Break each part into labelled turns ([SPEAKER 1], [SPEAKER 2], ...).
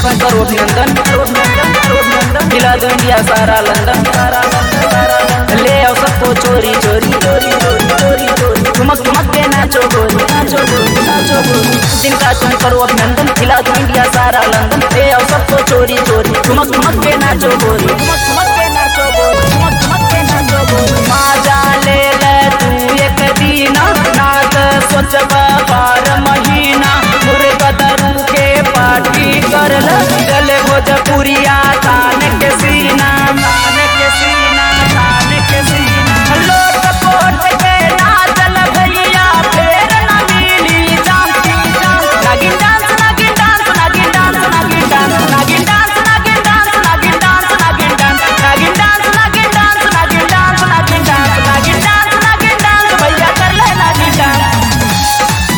[SPEAKER 1] तुम करो अभिनंदन हिला दो इंडिया सारा लंदन सारा लंदन, सारा लंदन। ले आओ सबको चोरी चोरी चोरी चोरी चोरी चोरी ठुमक ठुमक के नाचो गोरी नाचो गोरी नाचो गोरी जिनका तुम करो अभिनंदन हिला दो इंडिया सारा लंदन ले आओ सबको चोरी चोरी ठुमक ठुमक के नाचो गोरी ठुमक ठुमक के नाचो गोरी ठुमक ठुमक के नाचो गोरी माजा ले ले तू एक दीना नाच सोचब बार महीना मुर्गा दरू के पार्टी कर ल चले भोजपुरिया तान के सीना तान के सीना तान के सीना लोट पोट के नाचल भैया फेर न मिली जानती जान नागिन डांस नागिन डांस नागिन डांस नागिन डांस नागिन डांस नागिन डांस नागिन डांस नागिन डांस नागिन डांस नागिन डांस नागिन डांस नागिन डांस नागिन डांस नागिन डांस भैया कर ले नागिन डांस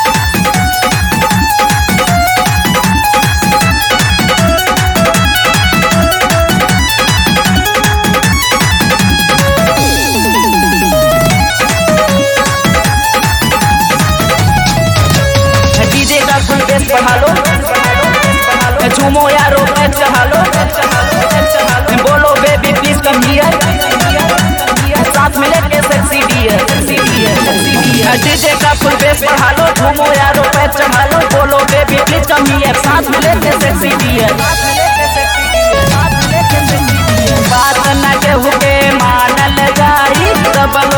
[SPEAKER 1] डीजे का फुल बेस बढ़ा लो झूमो यारो पैर चढ़ा लो बोलो बेबी प्लीज कम हियर साथ में लेके सेक्सी डियर डीजे का फुल बेस बढ़ा लो झूमो यारो पैर चढ़ा लो बोलो बेबी प्लीज कम हियर साथ में लेके सेक्सी डियर बात न केहू के मानल जाई सब